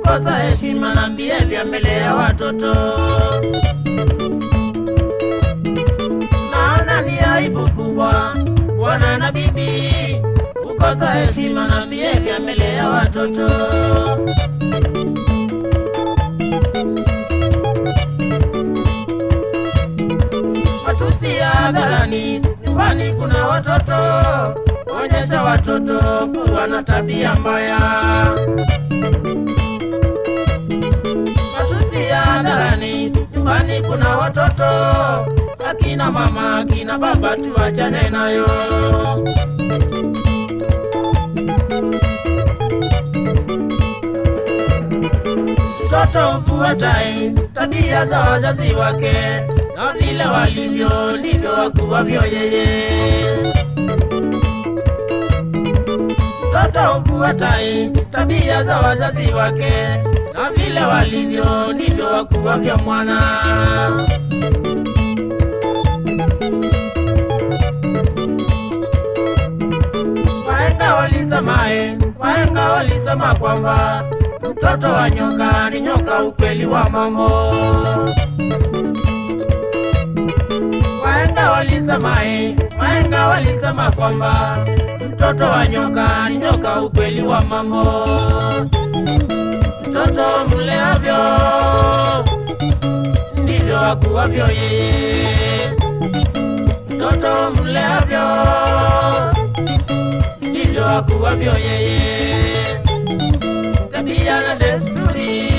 kukosa heshima na behavior mbele ya watoto. Naona ni aibu kubwa bwana na bibi kukosa heshima na behavior mbele ya watoto. Matusi ya hadharani, nyumbani kuna watoto, onyesha watoto kuwa na tabia mbaya. Matusi ya hadharani, nyumbani kuna watoto, akina mama, akina baba, tuachane nayo. Mtoto hufuatai tabia za wazazi wake, na vile walivyo ndivyo wakuwavyo yeye. Mtoto hufuatai tabia za wazazi wake, na vile walivyo ndivyo wakuwavyo mwana. Wahenga walisemae, wahenga walisema kwamba mtoto wa nyoka ni nyoka, ukweli wa mambo. Wahenga walisemae, wahenga walisema kwamba mtoto wa nyoka ni nyoka, ukweli wa mambo. Mtoto mleavyo ndivyo akuwavyo yeye. Mtoto mleavyo ndivyo akuwavyo yeye tabia na desturi,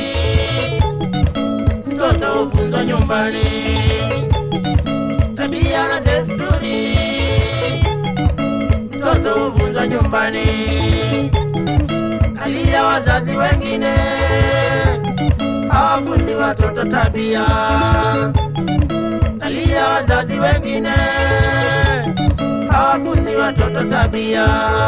mtoto hufunzwa nyumbani. Tabia na desturi, mtoto hufunzwa nyumbani. Kalia wazazi wengine hawafunzi watoto tabia. Kalia wazazi wengine hawafunzi watoto tabia.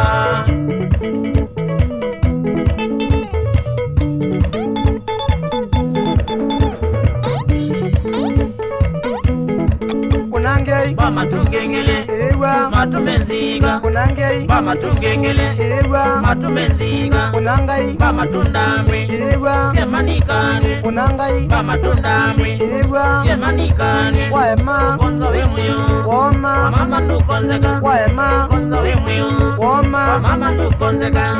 kunangei Bamatungengele, ewa matumenziga, kunangei bamatungengele, ewa matumenziga, kunangai bamatundamwe, ewa siemanikane, kunangai bamatundamwe, ewa siemanikane, waema konso wemuyo, woma mama ndukonzeka, waema konso wemuyo, woma mama ndukonzeka.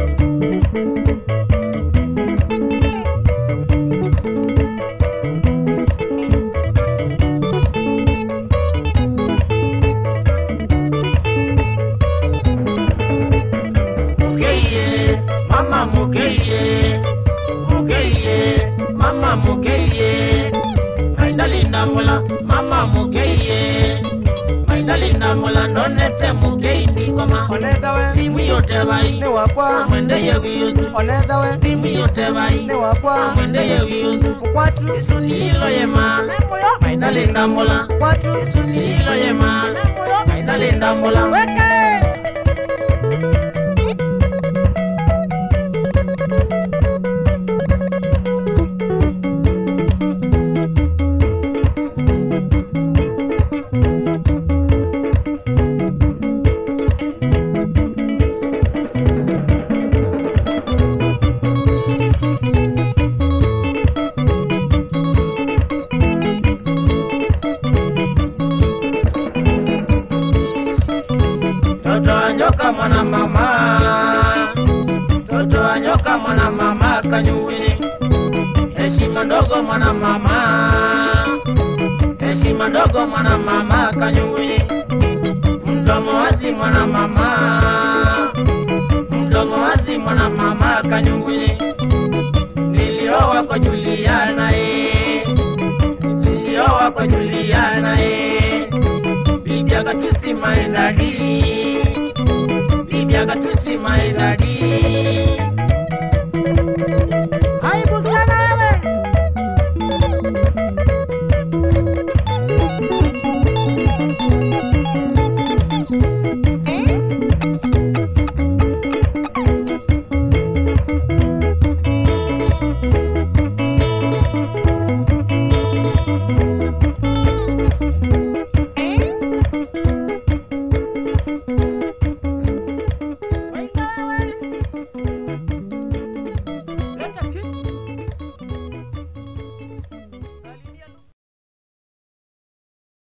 Mukeye, mama mukeye, mukeye, mama mukeye, maindalinda mula, mama mukeye, maindalinda mula, ndonete mukei ndikoma, onethawe timu yote bai, ni wakwa mwendeye wiyusu, onethawe timu yote bai, ni wakwa mwendeye wiyusu, mkwatu isunilo yema, maindalinda mula, mkwatu isunilo yema, maindalinda mula, Toto anyoka mwana mama, toto anyoka mwana mama kanyuwili, heshima ndogo mwana mama, heshima ndogo mwana mama kanyuwili, mdomo wazi mwana mama, mdomo wazi mwana mama kanyuwili, nilioa kwa Juliana eh, nilioa kwa Juliana eh, bibi akatusi maendadi